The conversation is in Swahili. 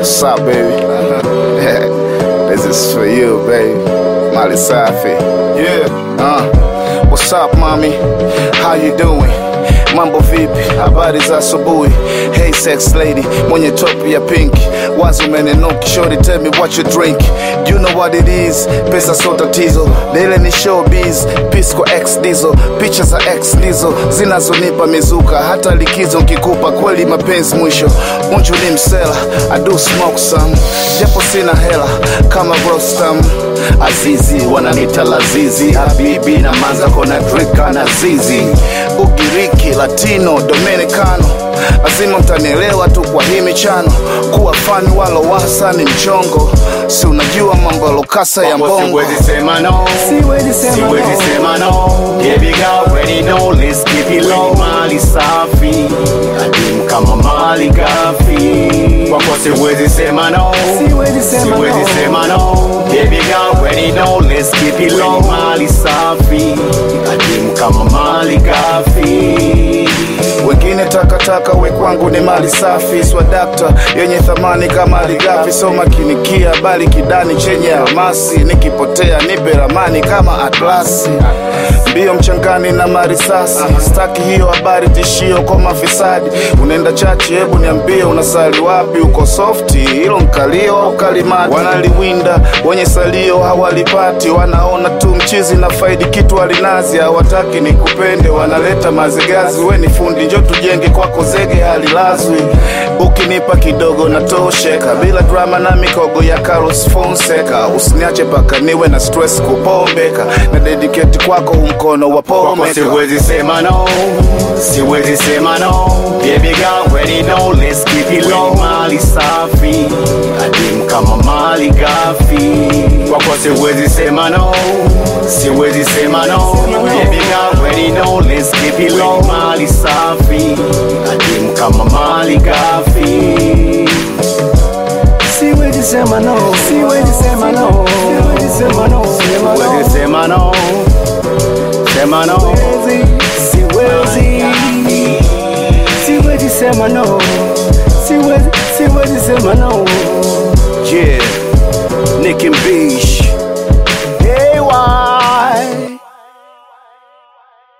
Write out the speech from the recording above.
What's up, baby? this is for you, baby. Mali Safi. Yeah. Uh, what's up, mommy? How you doing? Mambo vipi? Habari za asubuhi. Hey sex lady, mwenye top ya pink. Wazo umenenuki, shorty tell me what you drink. You know what it is, pesa so tatizo. Dele ni showbiz, Pisco X diesel. Picha za X ndizo zinazonipa mizuka, hata likizo nkikupa kweli mapenzi mwisho. Unju ni msela, I do smoke some, japo sina hela kama Rostam. Azizi wananita Lazizi, Habibi na Manza kona drika na Zizi, Ugiriki, Latino, Dominicano lazima mtanielewa tu kwa hii michano. Kuwa fani walo wasa ni mchongo, si unajua mambo ya lokasa ya mbongo. Siwezi sema no, Siwezi sema no. siwezi sema no. Baby girl, already know, let's keep it low. Mali safi, adimu kama mali gafi. Kwako siwezi sema no, Siwezi sema siwezi no. sema no. Baby girl, already know, let's keep it low. Mali safi, adimu kama mali gafi. wengine takataka, we kwangu ni mali safi, swadakta yenye thamani kama aligafi. So makinikia bali kidani chenye almasi, nikipotea nipe ramani kama atlasi. Mbio mchangani na marisasi, staki hiyo habari tishio kwa mafisadi. Unaenda chachi, hebu niambie unasali wapi? Uko softi, hilo mkalio au kalimati? Wanaliwinda wenye salio hawalipati, wanaona tu mchizi na faidi kitu alinazi, hawataki nikupende, wanaleta mazigazi. We ni fundi, njo tujenge kwako zege halilazwi. Ukinipa kidogo natosheka, bila drama na mikogo ya Carlos Fonseca. Usiniache paka niwe na stress kupombeka, na dedicate kwako umkono wa Kwako pomeka. siwezi sema no, siwezi sema no. Baby girl, already know, let's keep it low. Mali safi, adimu kama mali gafi. Kwako siwezi sema no, siwezi sema no. Baby girl, already know, let's keep it low. Mali safi, adimu kama mali gafi. Siwezi sema no. Siwezi sema no. Siwezi sema no. Sema no. Siwezi sema no, sema no. Siwezi. Siwezi sema no. Siwezi, siwezi sema no. Yeah, Nick and Beach.